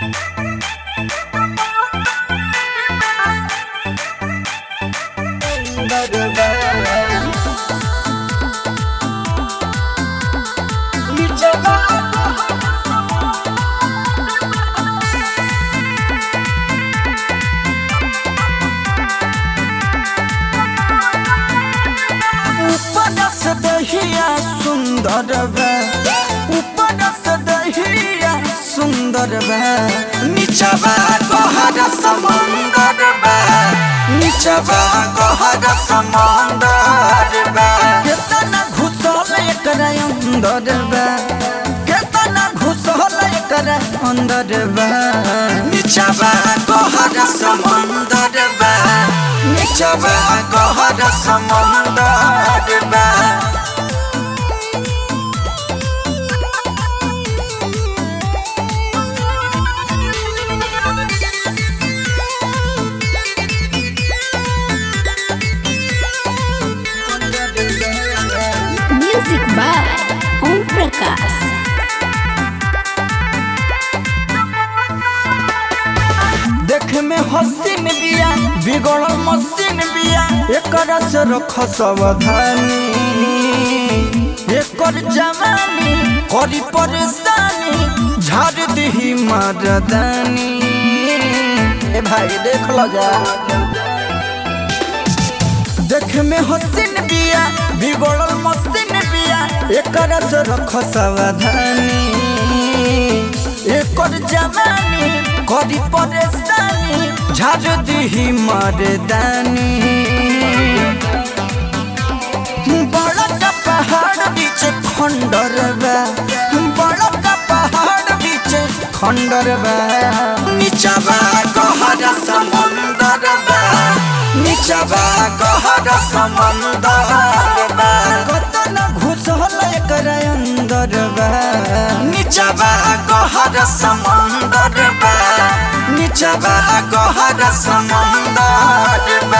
ऊपर से दहिया सुंदर बा ऊपर से दहिया सुंदर बा नीचवा गहर समंदर बा नीचवा गहर समंदर बा केतना घुसल एकर अंदर बा केतना घुसल एकर अंदर बा नीचवा गहर समंदर बा नीचवा गहर समंदर बा Music by Om Prakash. देख में हसीन बिया बिगड़ल मसीन बिया एकर से रख सावधानी एकर जवानी करी परेशानी झाड़ दही मर्दानी ए भाई देख लो जा देख में हसीन बिया बिगड़ल मसीन बिया एकर से रख सावधानी एकर जवानी करी परेशानी झाड़ दही मर्दानी बड़ा का पहाड़ बीच खंडर बा बड़ा का पहाड़ बीच खंडर बा नीचवा गहर समुंदर बा नीचवा गहर समुंदर बा कतना घुसल एकर अंदर बा नीचवा गहर समुंदर बा नीचवा गहर समुंदर बा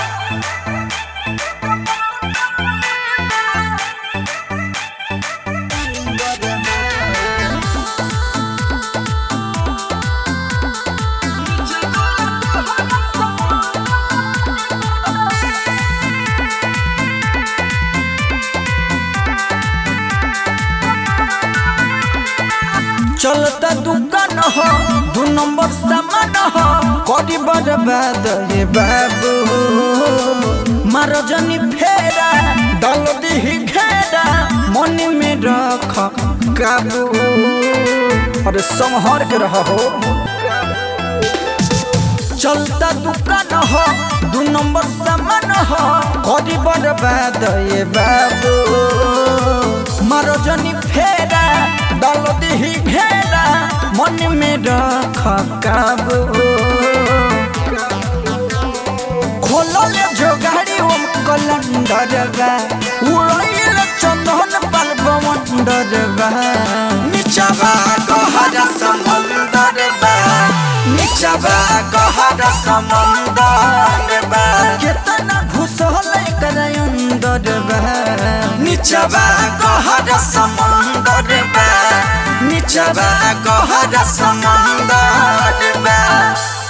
चलता दुकान हो दू नंबर सामान हो करी बर्बाद रे बाबू मारो जनी फेरा डाल दी घेरा मन में रख काबू अरे संहर के रह हो चलता दुकान हो दू नंबर सामान हो करी बर्बाद ये बाबू मारो जनी फेरा डाल दी घेरा मन में रख काबू खोलल जो गाड़ी ओम कलंदर बा उड़ैल चंदन पाल बवंडर बा नीचवा गहर समुंदर बा नीचवा गहर समुंदर बा केतना घुसल एकर अंदर बा नीचवा गहर समुंदर बा नीचवा गहर समुंदर बा